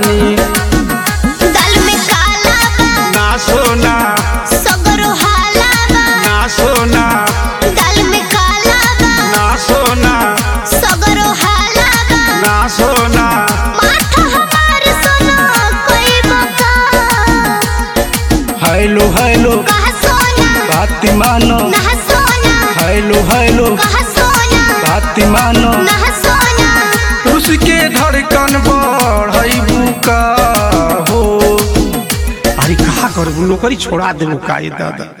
रानी गल में काला बा ना सोना सगरो हाला बा ना सोना गल में काला बा ना सोना सगरो हाला बा ना सोना माथा हमार सोना कोई बका हेलो हेलो कहा सोना बात मानो ना सोना हेलो हेलो कहा सोना बात मानो ना सोना उसके धड़कन बढ़ई बुका हो अरे कहा करबू नौकरी छोड़ा देबू का ये दादा